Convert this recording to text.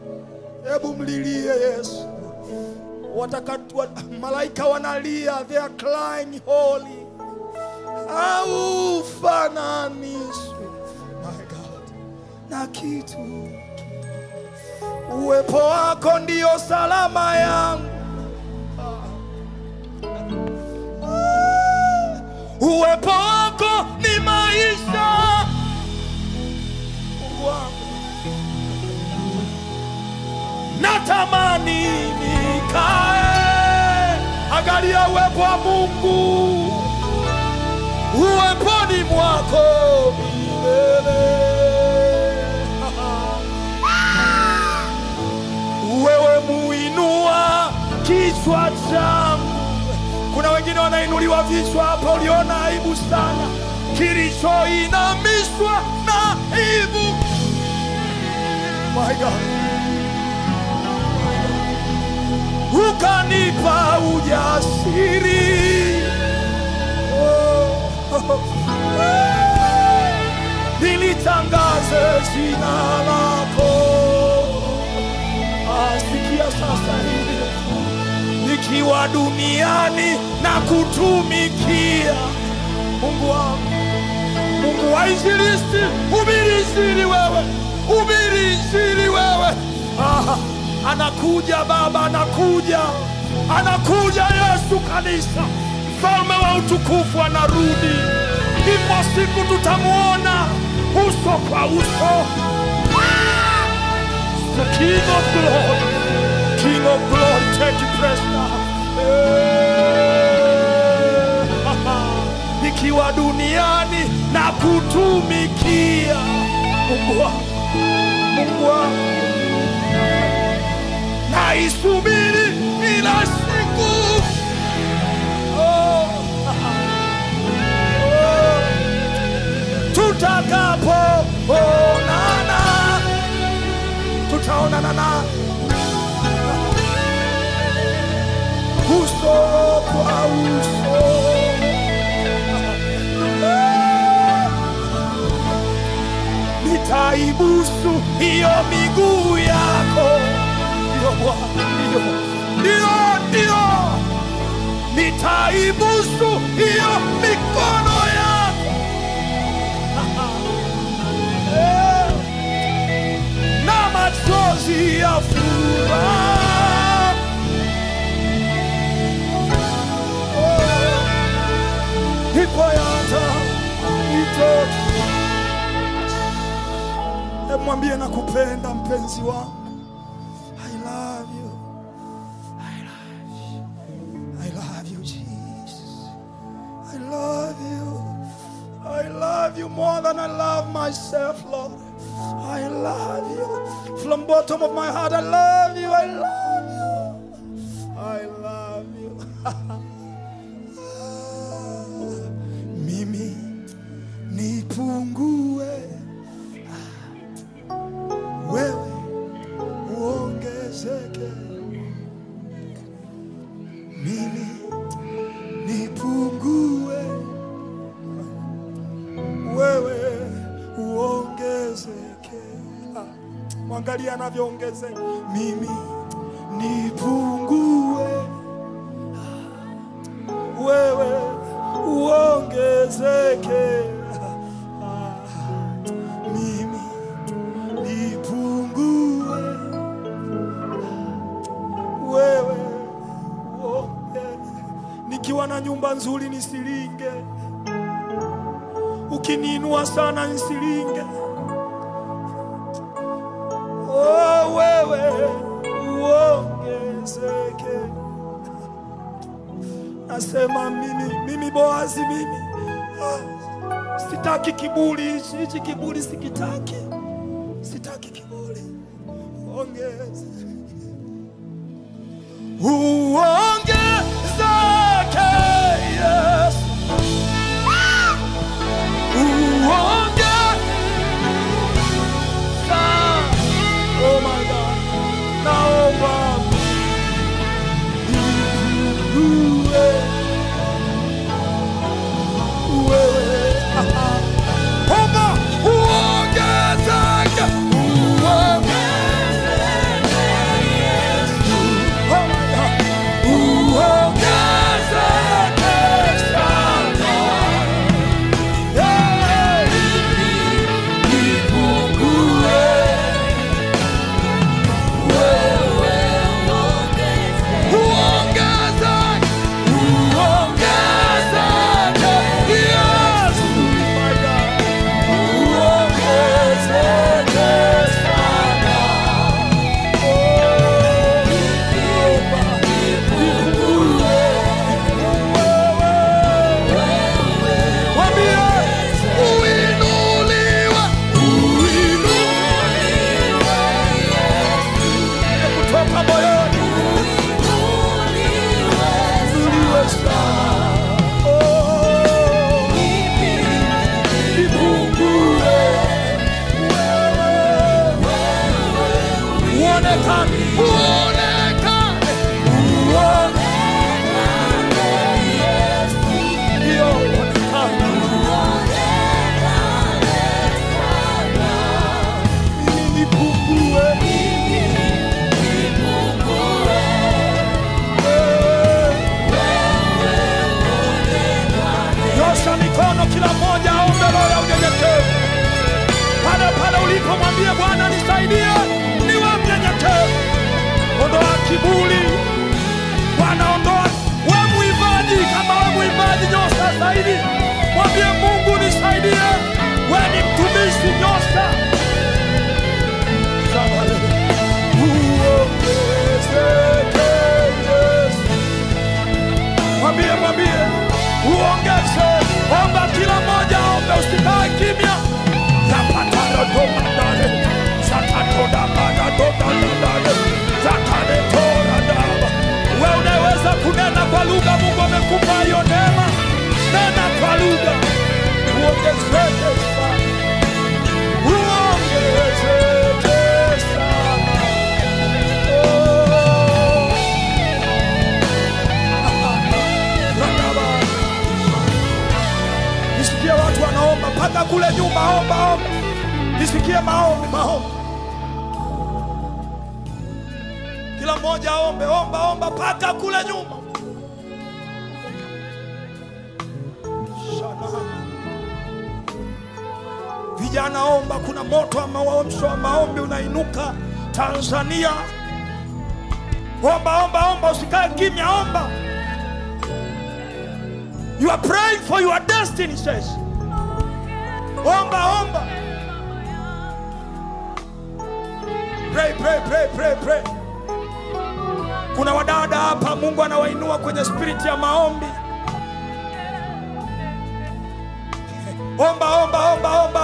Hebu mlilie Yesu. Watakatu, wa, malaika wanalia, they are crying holy. Haufananishwi my God na kitu. Uwepo wako ndio salama yangu. Uwepo wako ni maisha. Mungu wangu, natamani nikae. Angalia uwepo wa Mungu uweponi mwako milele. Wewe muinua kichwa changu. Kuna wengine wanainuliwa vichwa hapa, uliona aibu sana, kilichoinamishwa na aibu. My God. Ukanipa ujasiri oh. Nilitangaze jina lako. Asikia sasa hivi nikiwa duniani na kutumikia Mungu wangu, Mungu wa injilisti, hubiri injili wewe, hubiri injili wewe. Ah, anakuja Baba, anakuja, anakuja Yesu kanisa, mfalme wa utukufu anarudi. Ipo siku tutamuona uso kwa uso. The King of glory, King of glory, take your place now. Eh, Nikiwa duniani na kutumikia Mungu wangu, Mungu wangu, naisubiri ila siku oh, oh, tutakapo onana tutaonana na uso kwa uso. Nitaibusu hiyo miguu yako, ndio Bwana, ndio ndio ndio, nitaibusu hiyo mikono yako Eh na machozi ya furaha. Oh, Ipo yata itoki. Hebu mwambie nakupenda mpenzi wangu. I love you. I love you. I love you Jesus. I love you. I love you more than I love myself, Lord. I love you. From bottom of my heart, I love you. I love you. I love you. Mimi nipungue, wewe uongezeke. Mimi nipungue wewe uongezeke. Ah, Mwangalia anavyoongezeka. Mimi nipungue, Ah, wewe uongezeke. Ah, Mimi nipungue, wewe uongezeke. Nikiwa na nyumba nzuri nisilinge ukiniinua sana nisilinge. Oh, wewe uongezeke. Nasema mimi, mimi Boazi, mimi ah, sitaki kiburi hichi, hichi kiburi sikitaki, sitaki kiburi. Ongeze, uongezeke Yesu. Oh my God. Naomba uwe wewe. Omba uongezeke, uongezeke. uonekane, uonekane, uonekane, ndio uonekane. Mimi nipungue, Nyosha mikono kila mmoja aombe roho ya unyenyekevu. Pale pale ulipo mwambie Bwana nisaidie niwe mnyenyekevu. Ondoa kiburi. Bwana ondoa we mwimbaji kama we mwimbaji nyosha zaidi. Mwambie Mungu nisaidie. We ni mtumishi nyosha. Sabale. Uongezeke Yesu. Mwambie, mwambie uongeze, omba kila mmoja ombe, usikae kimya. zapataradobadale zakatodabadadobadadale zakadetoradaba we unaweza kunena kwa lugha, Mungu amekupa hiyo neema, nena kwa lugha, uongezeke sana, uongezeke sana. Oh. Radaba. Nisikie watu wanaomba mpaka kule nyuma, omba omba, nisikie maombi maombi. Kila mmoja aombe, omba omba mpaka kule nyuma. Shana. Vijana omba, kuna moto wa maomsho wa maombi unainuka Tanzania. Omba omba omba, usikae kimya, omba. You are praying for your destiny, says. Omba, omba. Pray, pray, pray, pray, pray. Kuna wadada hapa Mungu anawainua kwenye spirit ya maombi. Omba, omba, omba, omba,